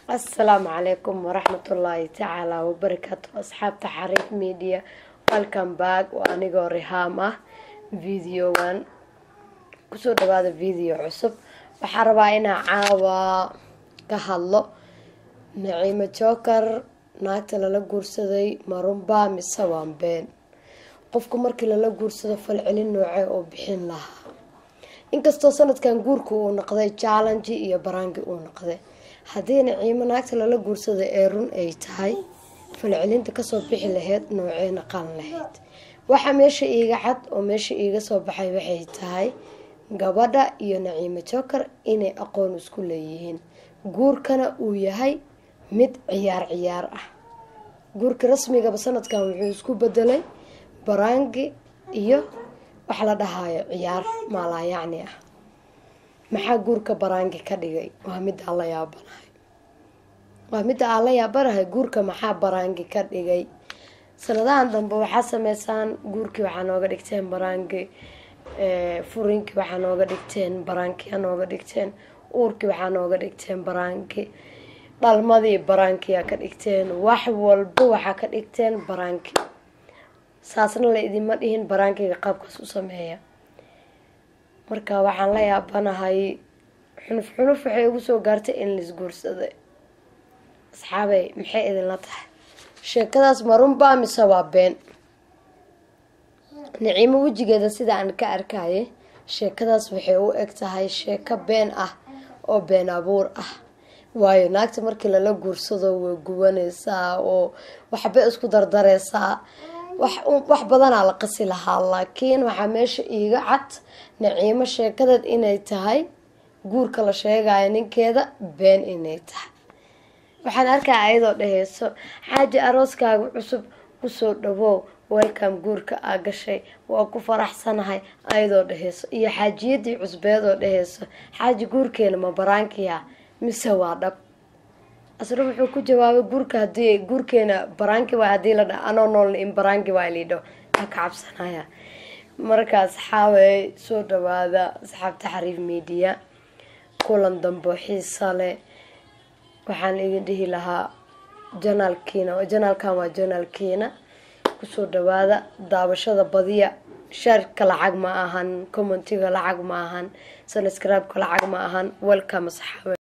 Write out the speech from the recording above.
asalaamu calaykum waraxmatullaahi tacaala wabarakaatu asxaabta xariif media welcome back waa anigoo rihaam ah videogan kusoo dhawaada video cusub waxaa rabaa inaa caawa ka hadlo naciimo jookar naagta lala guursaday marunbaa mise waan been qofku markii lala guursado falcelin noocee oo bixin lahaa inkastoo sanadkan guurka uu noqday challenge iyo baraangi uu noqday haddii naciimo naagta lala guursada ee run ay tahay falcelinta kasoo bixi lahayd noocee naqan lahayd waxaa meesha iiga cad oo meesha iiga soo baxay waxay tahay gabadha iyo naciimo jookar inay aqoon isku leeyihiin guurkana uu yahay mid ciyaar ciyaar ah guurka rasmigaba sanadkan wuxuu isku bedelay baraangi iyo wax la dhahayo ciyaar maalaayacni ah maxaa guurka baraangi ka dhigay waa midda aan la yaabanahay waa midda aan la yaabanahay guurka maxaa baraangi ka dhigay sanadahan dambe waxaa sameysaan guurkii waxaa nooga dhigteen baraangi furinkii waxaa nooga dhigteen baraankiya nooga dhigteen uurkii waxaa nooga dhigteen baraanki dhalmadii baraankiyaa ka dhigteen wax walba waxaa ka dhigteen baraanki saasna la idinma dhihin baraankiga qaabkaas u sameeya marka waxaan la yaabanahay xunuf xunuf waxay ugu soo gaartay in laisguursaday asxaabey maxay idinla tahay sheekadaas marunbaa mise waa been naciimo wejigeeda sida aan ka arkayay sheekadaas waxay u eg tahay sheeko been ah oo been abuur ah waayo naagta markii lala guursado way gubanaysaa oo waxba isku dardareysaa wax badanaa la qasi lahaa laakiin waxaa meesha iiga cad naciimo sheekadeed inay tahay guurka la sheegayo ninkeeda been inay tahay waxaan arkaa ayadoo dhaheyso xaaji arooskaaga cusub kusoo dhawow welcome guurka aa gashay waa ku faraxsanahay ayadoo dhaheyso iyo xaajiyadii cusbeedoo dhaheyso xaaji guurkeena ma baraankiya mise waa dhab asna wuxuu ku jawaabay guurka hadii guurkeena baraanki waay hadii la dha anoo noolna in baraanki waay liidho aa ka cabsanaya marka asxaabey soo dhawaada asxaabta xariif media kulan dambo xiisa leh waxaan idin dhihi lahaa janaalkiina janaalkan waa janaalkiina kusoo dhawaada daawashada badiya shaarka lacag ma ahan commentiga lacag ma ahan subscribe-ka lacag ma ahan welcome asxaabe